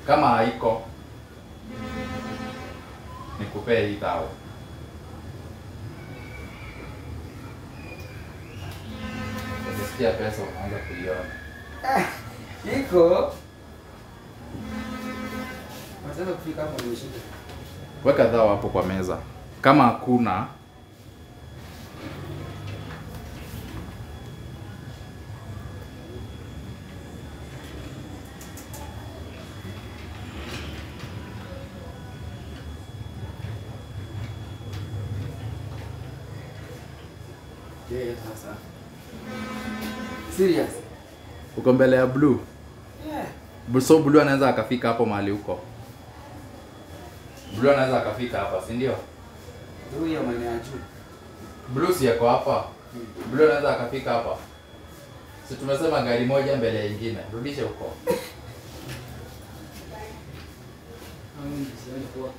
Kama haiko nikupee hii tao. Ukisikia pesa unaanza kuiona. Iko. Wataka kufika hapo ndio shida. Weka dhao hapo kwa meza. Kama hakuna Yeah, sasa. Serious. uko mbele ya blue. Yeah. Bu- So blue anaweza akafika hapo mahali huko. Blue anaweza akafika hapa, si ndio? Ndio hiyo maana ya juu. Blue si yako hapa. Blue anaweza akafika hapa. Si tumesema gari moja mbele ya ingine. Rudishe huko. Au mimi sioni kwa.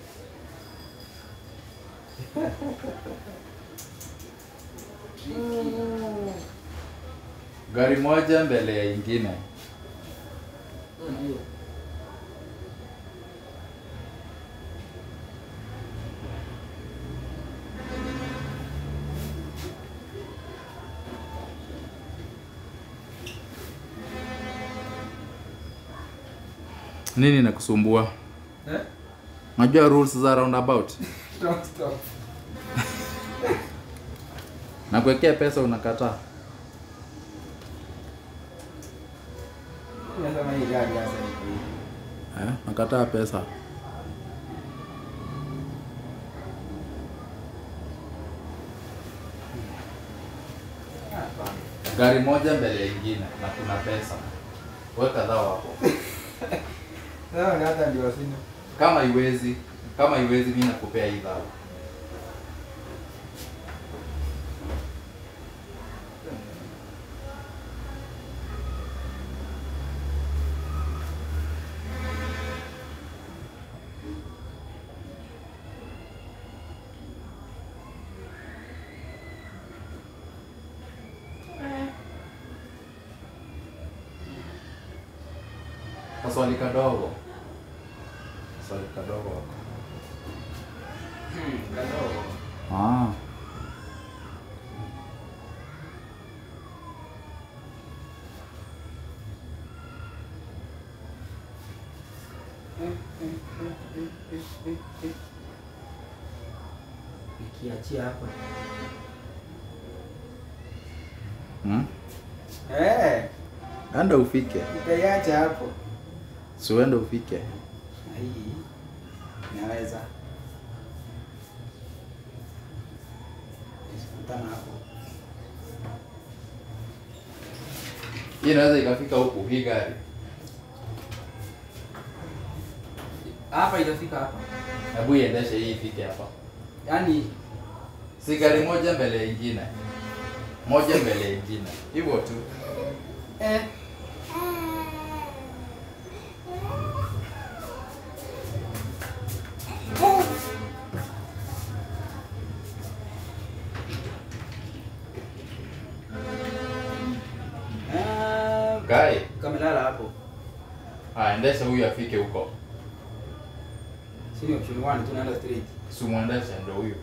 Gari moja mbele ya ingine. Ndio. Nini inakusumbua? Eh? Unajua rules za roundabout? Stop stop. Na kuwekea pesa unakataa. Unasema hii gari sasa iko hivi. Eh? Nakataa pesa. Hapana. Gari moja mbele ya ingine na kuna pesa. Weka dhao hapo. Sasa ni hata ndio sina. Kama iwezi, kama iwezi mimi nakupea hii dhao. Kaswali kadogo. Kaswali kadogo wako. Hmm, kadogo. Ah. Nikiachia hapa. Hmm? Eh, Enda ufike. nikaiacha hapo. Si uende ufike. Na hii naweza. Nisikutana hapo. Hii inaweza ikafika huku hii gari. Hapa itafika hapa. Hebu iendeshe hii ifike hapa. Yaani Si gari moja mbele ya ingine. Moja mbele ya ingine. Hivyo tu. eh Ah, Guy, kamelala hapo. ah, endesha huyu afike huko. Sini option 1 tunaenda straight. Si muendeshe ndo huyu.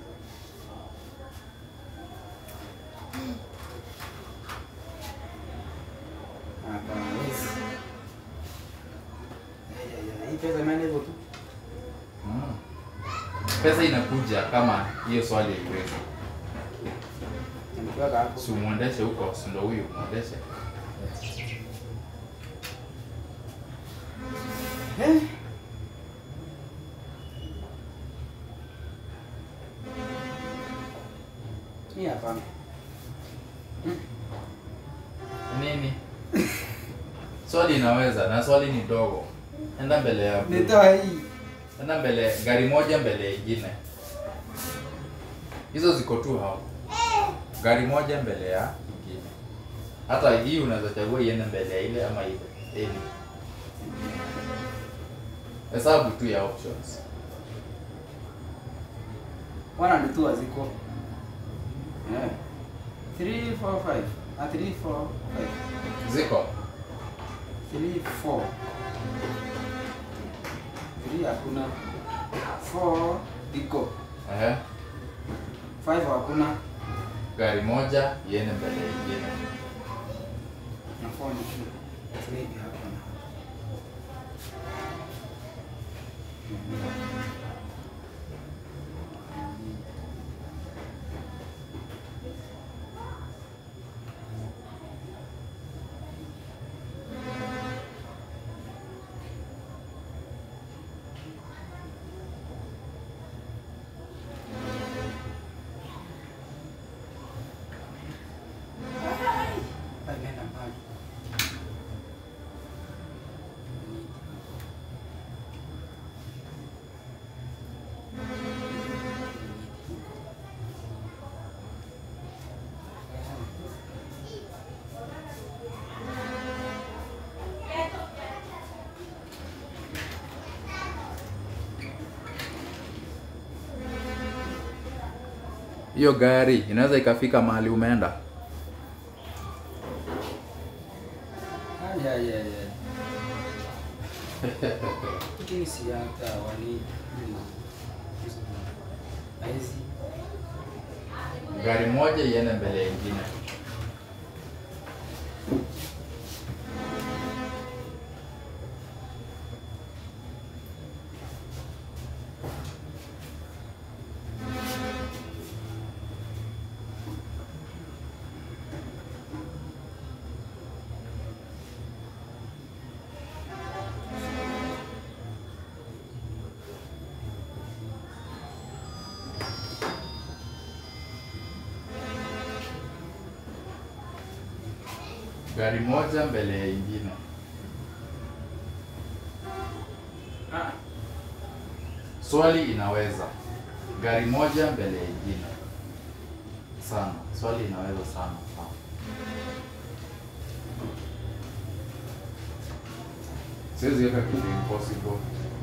Hapa yes. Ya, ya, ya, Hii pesa imeenda hivyo tu. Mm. Pesa inakuja kama hiyo swali haiwezi. Nikiweka hapo. Si muendeshe huko, si ndo huyu muendeshe. Eh? Hii hapana. Nini? Swali inaweza na swali ni dogo. Enda mbele ya blue. Nitoa hii. Enda mbele gari moja mbele ya ingine. Hizo ziko tu hapo. Gari moja mbele ya ingine. Hata hii unaweza chagua iende mbele ya ile ama ile. Any. Hesabu tu ya options. Wana ndio tu haziko. Eh. 3 4 5. Ah 3 4 5. Ziko. 3 4. Three hakuna. Four iko. Ehe. Five hakuna. Gari moja iende mbele ya ingine. Na four ni two. Three hakuna. Ameenda mbali. Hiyo gari inaweza ikafika mahali umeenda. Ay, ay, ay, ay. Lakini si hata wani Aizi. Gari moja iende mbele ya ingine. Gari moja mbele ya ingine. Ah, Swali inaweza. Gari moja mbele ya ingine. Sana. Swali inaweza sana. sana. Siwezi weka kitu impossible.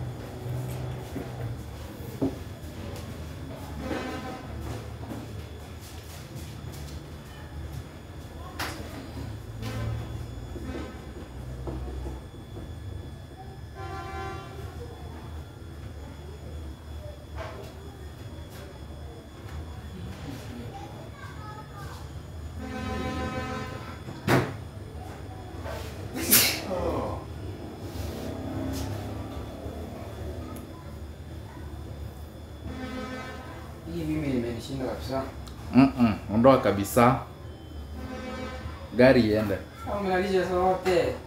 hii mimi imenishinda kabisa. Mm-mm. Ondoa kabisa. Gari iende. Au mnalisha sote.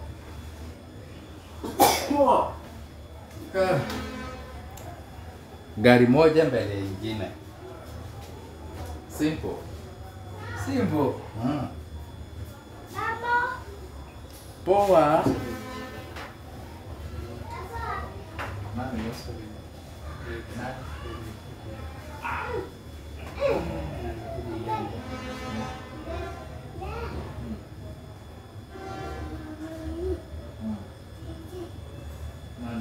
Gari moja mbele ya ingine. Simple. Simple. Mm. Poa. Nani Yesu? Nani? Nani?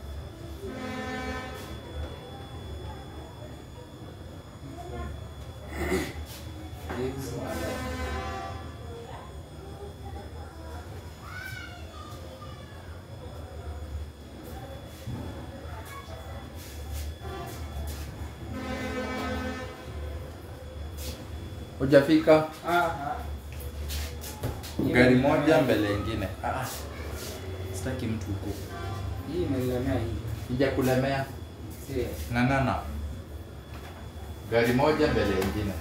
Hujafika Ah, ah. gari moja mbele ingine. Ah, sitaki mtu huko. Hii imenilemea hii. Ijakulemea, Si. ng'ang'ana. Gari moja mbele ingine.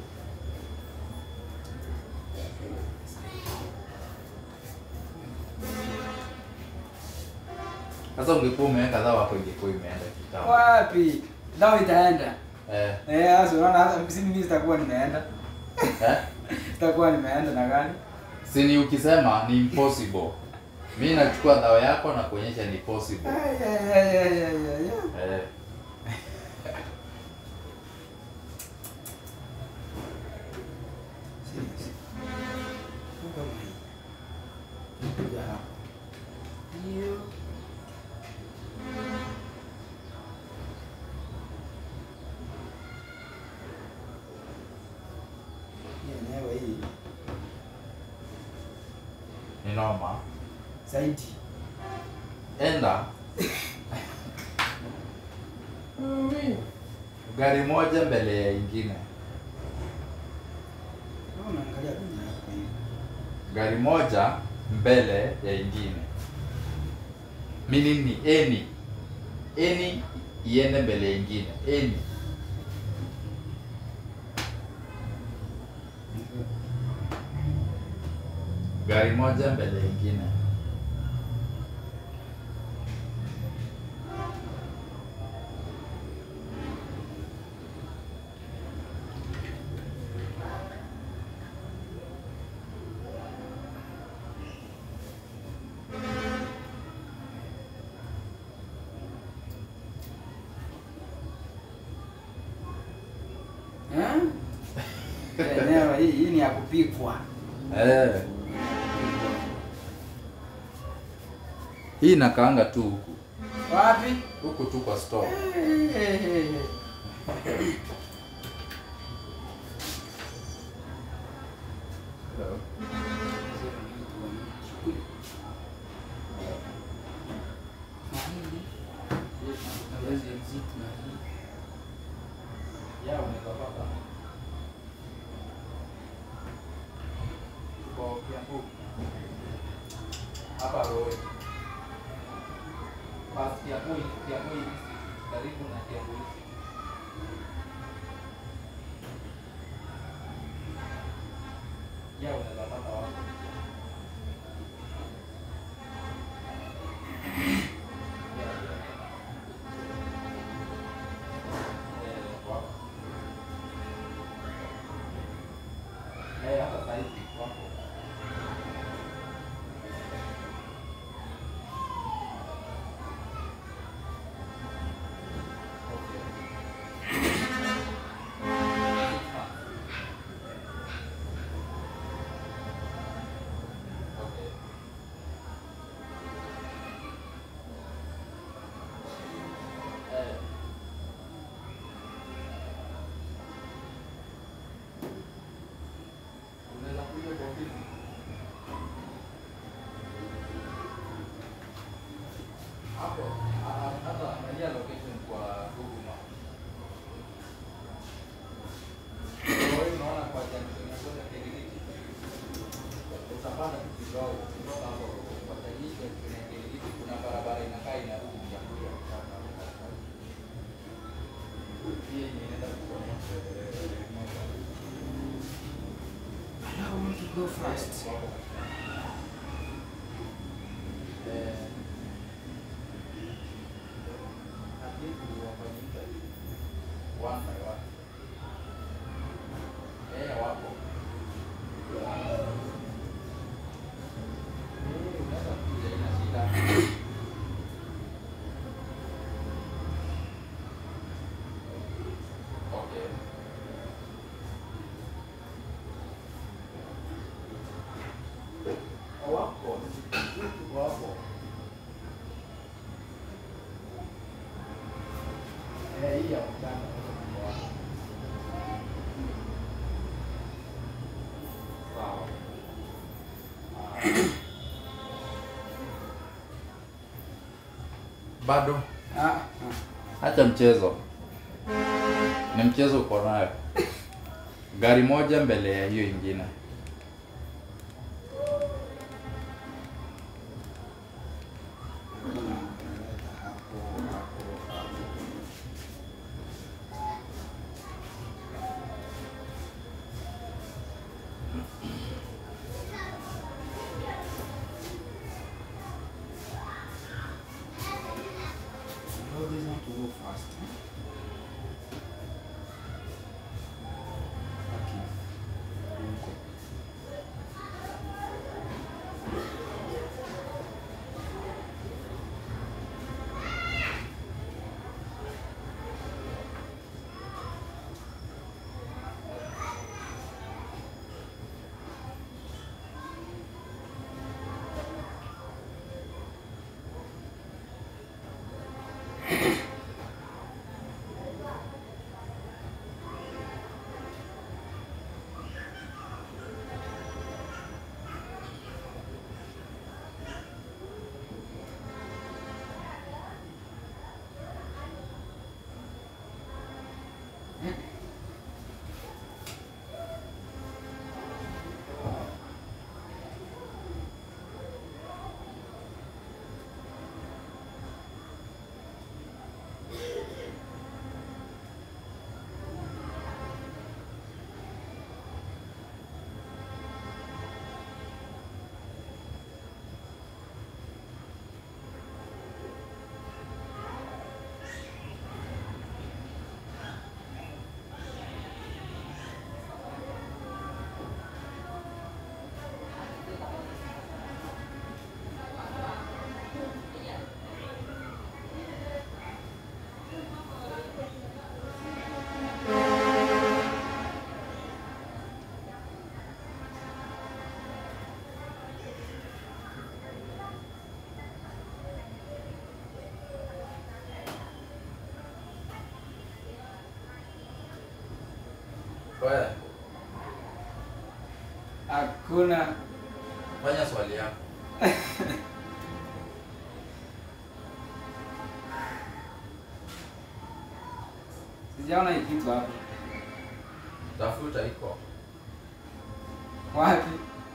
Sasa ungekuwa umeweka dhao hapo, ingekuwa imeenda kitambo. Wapi? Dhao itaenda. Eh, Eh, sasa unaona hata mimi mimi sitakuwa nimeenda. eh? Sitakuwa nimeenda na gani? Si ni ukisema ni impossible. Mimi nachukua dhao yako na kuonyesha ni possible. Ay, ay, ay, ay, ay, ay, ay. Eh. Serious. Funga mai. Kuja hapa. Hiyo. Hii enyewe hii Ni noma. zaidi. Enda. Gari moja mbele ya ingine. Unaangalia kwenye hapa hivi. Gari moja mbele ya ingine. Meaning ni any. Any iende mbele ya ingine. Any. Gari moja mbele ya ingine. Eh? Eneo hii hii ni ya kupikwa. Eh. Hii inakaanga tu huku. Wapi? Huku tu kwa store. Yeah, unaweza pata. Tuko Kiambu. Hapa Roe. Pas Kiambu, Kiambu hivi karibu na Kiambu hivi. Yeah, unaweza pata wapi? Yeah, yeah. Eh, wapo. Eh, hata saizi wapo. Okay. Okay. Eh. Unaweza kuja kwa ofisi. Hapo ah, hata angalia location kwa Google Maps. Kwa hiyo unaona kwa junction ya kwenda Kiringiti. Utapanda tu kidogo kutoka hapo kwa Tajicho kuna Kiringiti kuna barabara inakaa inarudi ya kuja kupanda. Hii yenye inaenda kutoka I want to go fast. Okay. Wako, tuko hapo. Eh, hii ya mchana tuko hapo. Sawa. Ah. Bado Ah, ah. Acha mchezo, ni mchezo uko nayo. Gari moja mbele ya hiyo ingine. Unaleta hapo, hapo, hapo. Road is not to go fast. Okay. Huko. Wewe Hakuna. fanya swali yako. Sijaona hii kitu hapa. Tafuta iko. Wapi?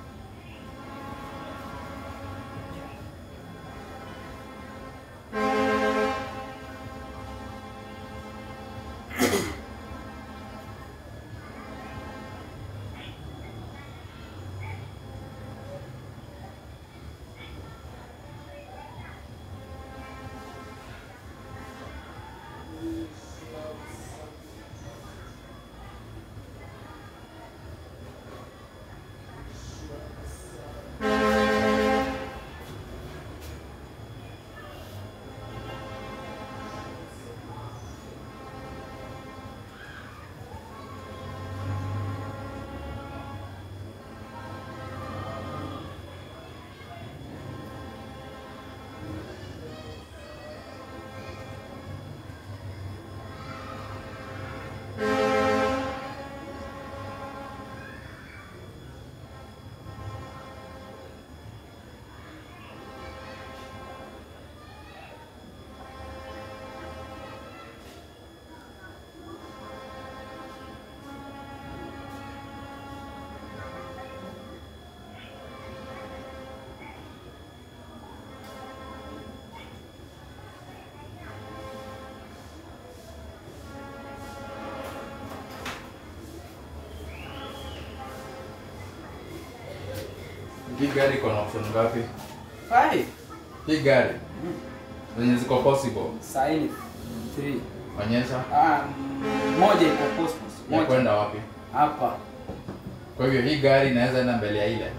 Hii gari iko na option ngapi? Five. Hii gari zenye ziko possible. Saini. Three. Onyesha Ah, mm, moja iko postpos. ya Moja. kwenda wapi. Hapa. Kwa hivyo hii gari inaweza enda mbele ya ile.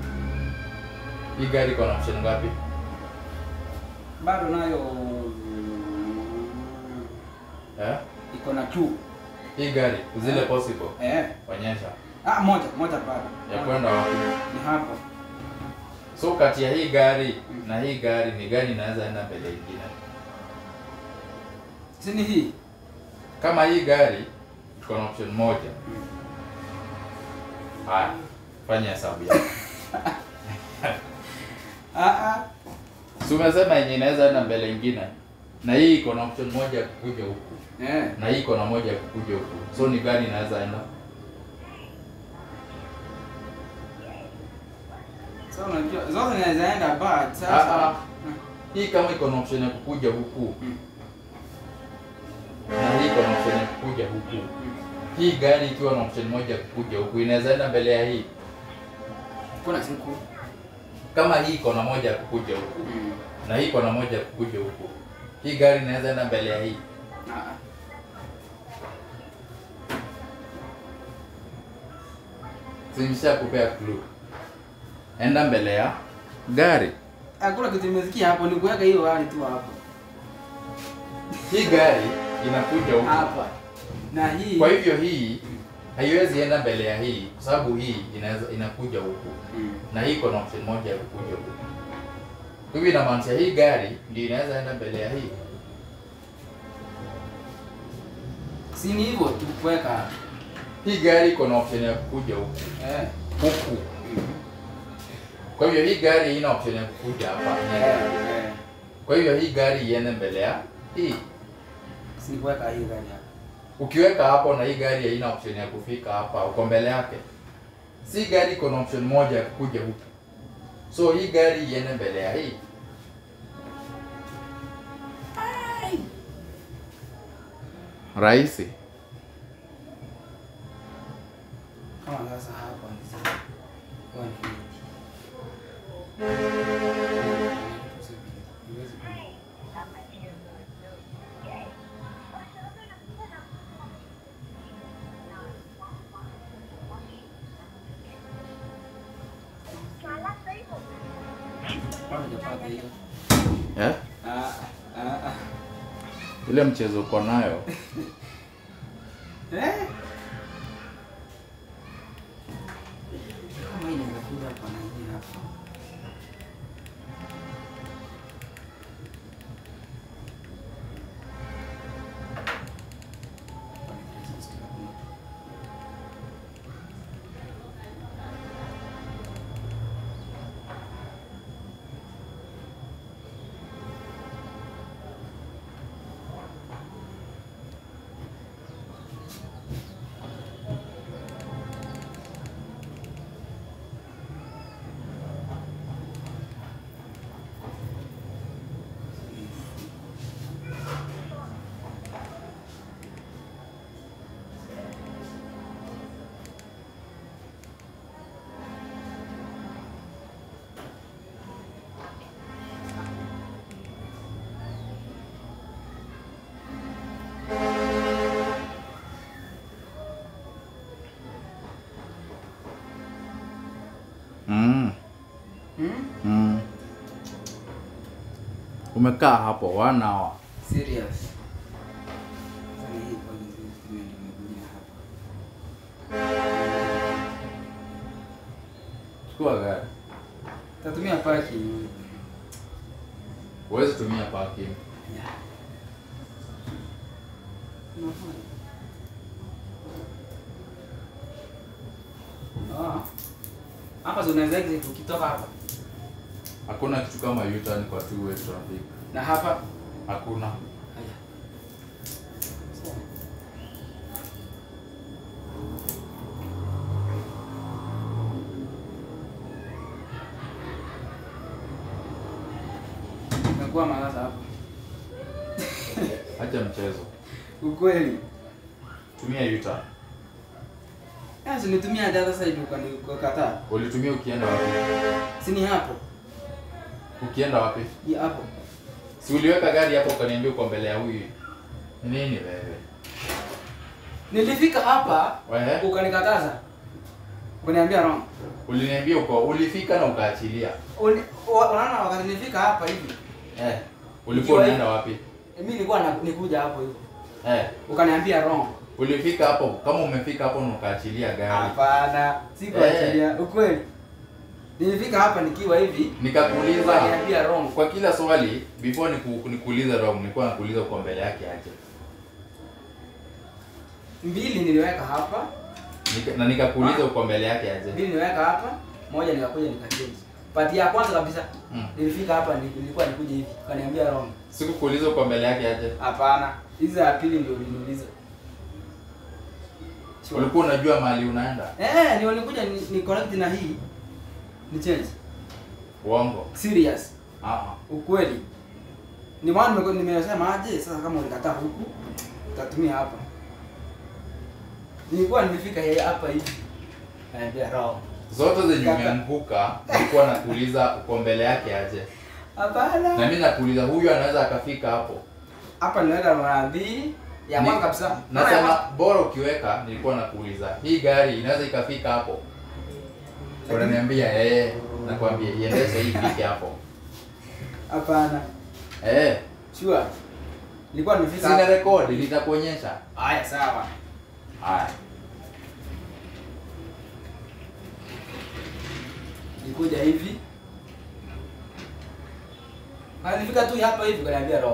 Hii gari iko na option ngapi? Bado nayo mm, Eh? iko na two. Hii gari zile possible. Eh. Onyesha Ah, moja, moja bado. ya kwenda wapi. Ni hapa. So kati ya hii gari na hii gari ni gani inaweza enda mbele ingine? Si ni hii? Kama hii gari iko na option moja. Haya, fanya hesabu yako. Ah ah. Si umesema yenye inaweza enda mbele ingine, na hii iko na option moja ya kukuja huku, Eh. na hii iko na moja ya kukuja huku, so ni gani inaweza enda? So unajua zote zinaweza enda but Ah, sasa. ah. Hii kama iko na option ya kukuja huku Mm. na hii iko na option ya kukuja huku, hii gari ikiwa na option moja ya kukuja huku inaweza enda mbele ya hii. Kuna siku. Kama hii iko na moja ya kukuja huku Mm. na hii iko na moja ya kukuja huku, hii gari inaweza enda mbele ya hii. Ah. ah. Simsha kupea clue, enda mbele ya gari. Hakuna kitu nimesikia hapo ni kuweka hiyo hali tu hapo. Hii gari inakuja huku, Hapa. Na hii. kwa hivyo hii haiwezi enda mbele ya hii, kwa sababu hii inaweza inakuja huku Mm. na hii iko na option moja ya kukuja huku. Kwa hivyo inamaanisha hii gari ndio inaweza enda mbele ya hii. Si ni hivyo tu kuweka hapa. Hii gari iko na option ya kukuja huku Eh. huku. Kwa hivyo hii gari haina option ya kukuja hapa. Eh. eh. Kwa hivyo hii gari iende mbele ya hii. Si ni kuweka hii gari hapa. Ukiweka hapo na hii gari haina option ya kufika hapa, uko mbele yake. Si gari iko na option moja ya kukuja huku. So hii gari iende mbele ya hii. Rahisi. Kama sasa hapa ni sasa. Kwa ni hii. Huwezi ku- Bado hujapata hiyo. Eh? Ah, ah, ah. Ile mchezo uko nayo. Eh? Kama hii inaweza kuja hapa na hii hapa. Hapa ni 360 hakuna. Umekaa hapo one hour. Serious. Sasa hii kwa nini nimekuja hapa? Chukua gari. Tatumia parking. Huwezi tumia parking. Yeah. Unafanya? Ah. Hapa so unaweza exit ukitoka hapa. Hakuna kitu kama U-turn kwa two way traffic. Na hapa. Hakuna. Haya. Sawa. Umekuwa malasa hapa. Acha mchezo. Ukweli. Tumia U-turn. Sasa nitumia the other side ukani ukakataa. Ulitumia ukienda wapi? Si ni hapo. Ukienda wapi? Ni hapo. Si uliweka gari hapo ukaniambia uko mbele ya huyu. Nini wewe? Nilifika hapa Wewe? ukanikataza. Ukaniambia wrong. Uliniambia uko ulifika na ukaachilia. Uli- wa- Unaona wakati nilifika hapa hivi. Eh. Ulikuwa Nikiwa unaenda wapi? Mimi nilikuwa na, nikuja hapo hivi. Eh. Ukaniambia wrong. Ulifika hapo kama umefika hapo na ukaachilia gari. Hapana, sikuachilia. Ukweli. Nilifika hapa nikiwa hivi. Nikakuuliza Ukaniambia wrong. kwa kila swali before niku, nikuuliza wrong nilikuwa nakuuliza uko mbele yake aje. Mbili niliweka hapa, Nika, na nikakuuliza uko mbele yake aje. mbili niliweka hapa, moja nikakuja nikachange. Pati ya kwanza kabisa Mm. nilifika hapa ni- nilikuwa nikuja hivi. Ukaniambia wrong. Sikukuuliza uko mbele yake aje. Hapana. Hizi za pili ndio uliniuliza. Sure. Ulikuwa unajua mahali unaenda. Eh, ni walikuja ni, ni connect na hii. Ni change. Uongo. Serious. Ah. Ukweli. Ni maana nimeko- nimesema aje sasa kama ulikataa huku utatumia hapa. Nilikuwa nimefika hii hapa hivi. Naambia wrong. Zote zenye Kaka. umeanguka nilikuwa nakuuliza uko mbele yake aje. Na Hapana. mimi nakuuliza huyu anaweza akafika hapo. Hapa niweka mara mbili ya Ni- kwanza kabisa. Nasema bora ukiweka nilikuwa nakuuliza hii gari inaweza ikafika hapo. Unaniambia eh, nakwambia iendeshe hii ifike hapo. Hapana. Eh, Sure. Nilikuwa nimefika. sina hapa. rekodi nitakuonyesha. Haya sawa. Haya. Nilikuja hivi. Na nilifika tu hapa hivi kaniambia wrong.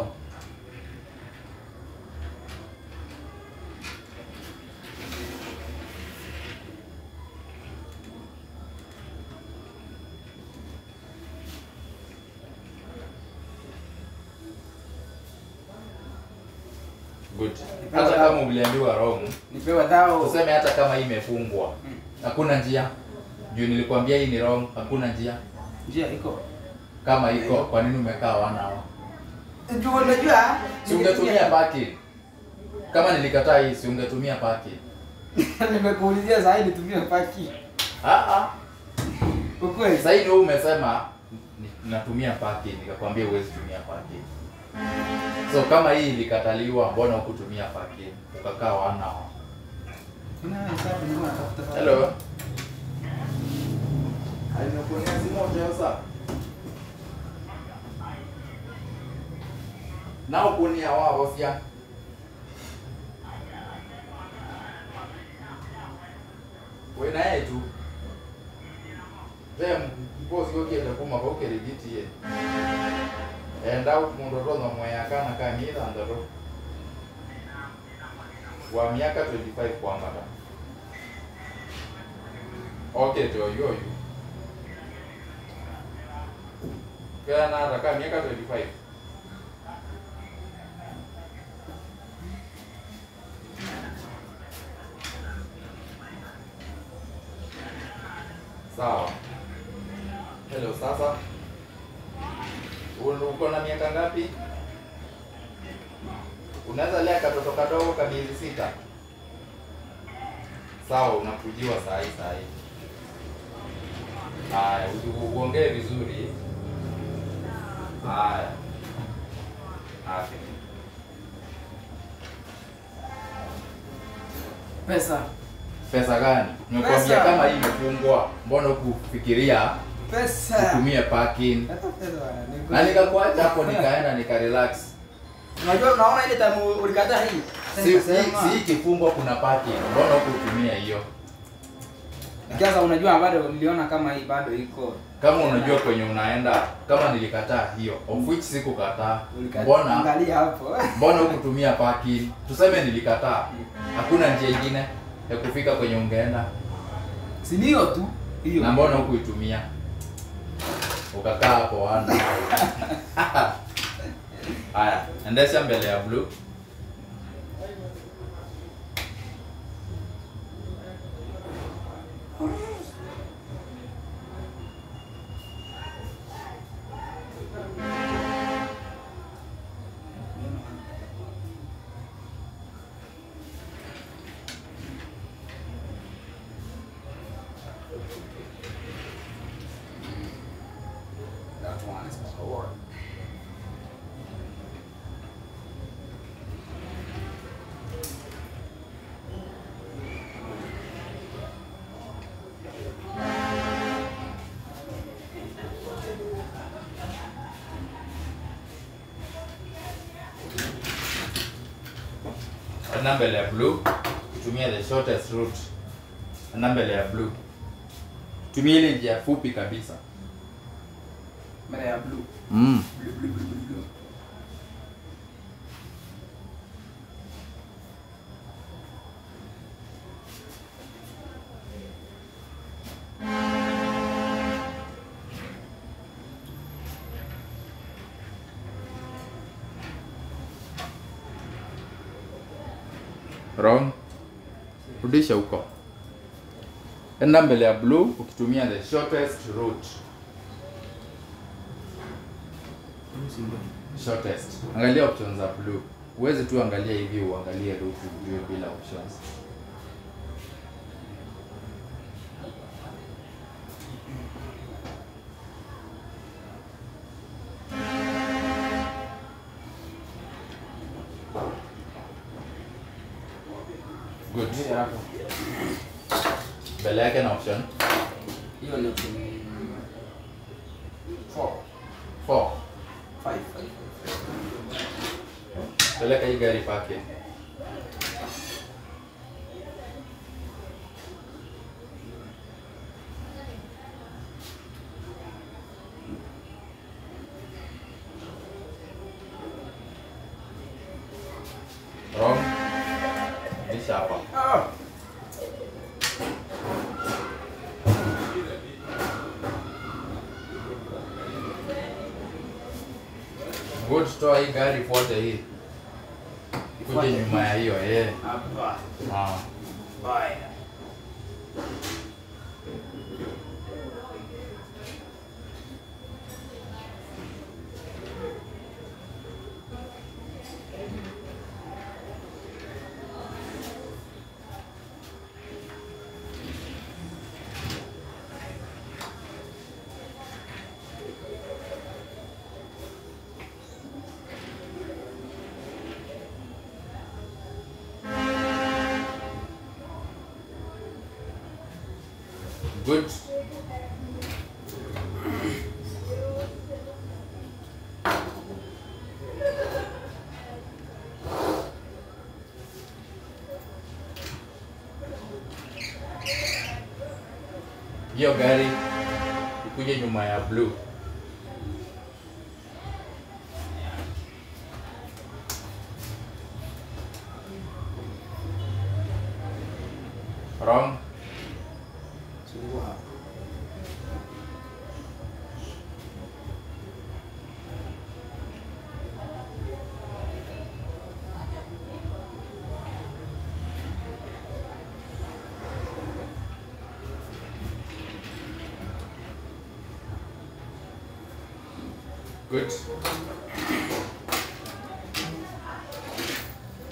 Good. Hata kama uliambiwa wrong, Nipewa dhao. tuseme hata kama hii imefungwa. Mm. Hakuna njia. Juu nilikwambia hii ni wrong, hakuna njia. Njia iko. Kama iko, kwa nini umekaa wana hawa? Ndio unajua. Si ungetumia parking. Kama nilikataa hii, si ungetumia parking. Nimekuulizia zaidi nitumie paki. Ah ah. Ukweli. Sasa hivi wewe umesema ni- natumia parking, nikakwambia huwezi tumia parking. So kama hii ilikataliwa, mbona hukutumia parking? Ukakaa wana hawa. Kuna hesabu nilikuwa natafuta. Hello. Nimekuonea simu moja sasa. Nao kunia wao sia. Wewe na yeye tu. Zem mpozi kwa kienda kuma kwa kirigiti ye. Enda mundu rono moya kana kanitha ndoro. Wa miaka 25 kwambata. Okay, to yo yo. Kaya na raka miaka 25. Sawa. Hello, sasa. Uko uko na miaka ngapi? Unaweza lea katoto kadogo ka miezi sita. Sawa, unakujiwa saa hii saa hii. Haya, usi- uongee vizuri. Haya. Okay. Pesa. Pesa gani? Nimekwambia Pesa. kama hii imefungwa, mbona hukufikiria Pesa. utumie parking Hata pesa bwana, ni na nikakuacha hapo nikaenda nikarelax Unajua unaona ile time ulikataa hii? si si Nikasema, si kifungwa kuna parking mbona hukutumia hiyo Sasa unajua bado niliona kama hii bado iko. kama unajua kwenye unaenda kama nilikataa hiyo of which sikukataa Ulikataa. mbona Angalia hapo. mbona hukutumia parking tuseme nilikataa hakuna njia ingine ya kufika kwenye ungeenda Si ni hiyo tu. Hiyo. na mbona hukuitumia ukakaa hapo wana haya endesha mbele ya blue That one is power. enda mbele ya blue tumia the shortest route enda mbele ya blue tumia ile njia fupi kabisa Mbele ya blue. mm. Blue, blue, blue, blue, blue. wrong rudisha huko enda mbele ya blue ukitumia the shortest route shortest angalia options za blue huwezi tu angalia hivi uangalie route ujue bila options good Hiyo hapo. mbele yake na option Hiyo ni option four. 4 Five, five, five. peleka hii gari pake wrong rudisha hapa Ah. good toa hii gari fuate hii kuje Ifuate. nyuma ya hiyo eh Hapa. ah Baya. good hiyo gari ikuje nyuma ya blue wrong Sungguh hapa. good